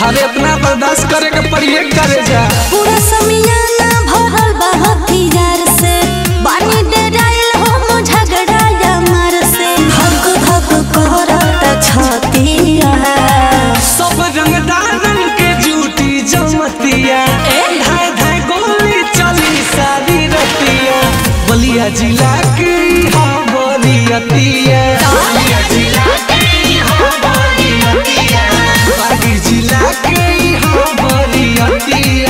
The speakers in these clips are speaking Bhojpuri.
अरे इतना बर्दाश्त करे के पड़िए करे जा पूरा समियाना भरल बा हथियार से बानी डराइल हो झगड़ा यार से धक धक करत छतिया सब रंगदारन के जूटी जमतिया धाय धाय गोली चली सारी रतिया बलिया जिला के हा बलियतिया बलिया जिला के हा बलियतिया बागी जिला के हा बलियतिया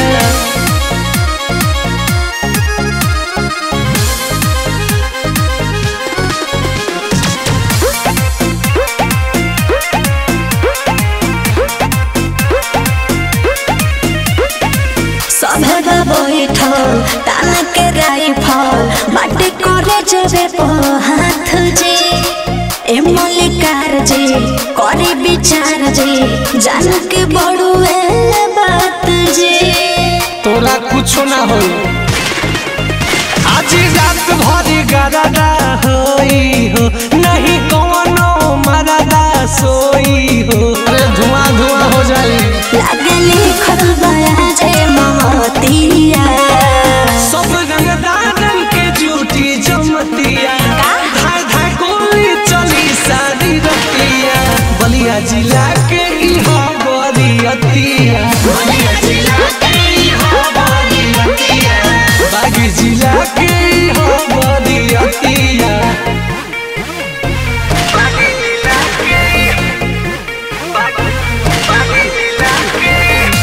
सभे बा बैठल तान के राइफल बाटे करे जेबे पो हाथ जे ए मल्लिकार जे करे विचार जे जान के बड़ुए बात जे तोरा कुछो ना होई आज रात भरी गरदा होई हो नहीं कोनो मरदा सोई हो अरे धुआं धुआं हो जाई लागे लिखल बया जे ममतिया सब रंगदारन के जूटी जमतिया धाय धाय गोली चली सारी रतिया बलिया जिला के इहा बलियतिया बलिया जिला के इहा बलियतिया बागी जिला के इहा बलियतिया बागी जिला के बागी बागी जिला के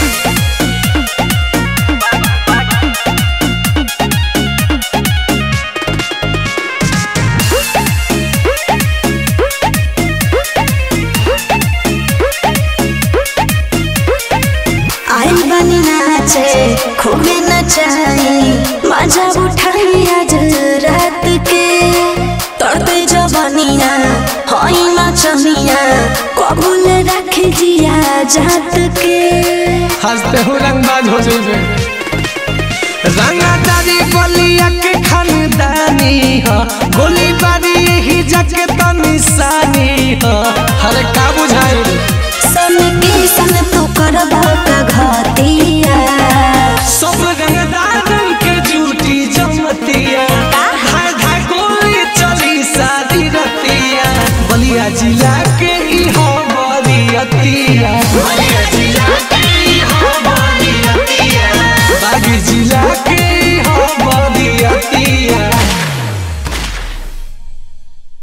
आई बनी नाचे खूबे नचाई मजा उठाई आज रात के तड़ते जबनिया हई नचनिया कबूल रख जिया जात के हंसते हो रंगबाज हो जाइबे रंगादारी बलिया के खानदानी ह गोली बारी ही जग त निशानी ह हरे का बुझाई सन की सन तू करबा का घतिया सब रंगदारन के जूटी जमतिया धाय धाय गोली चली सारी रतिया बलिया जिला के इहो बलियतिया बलिया जिला के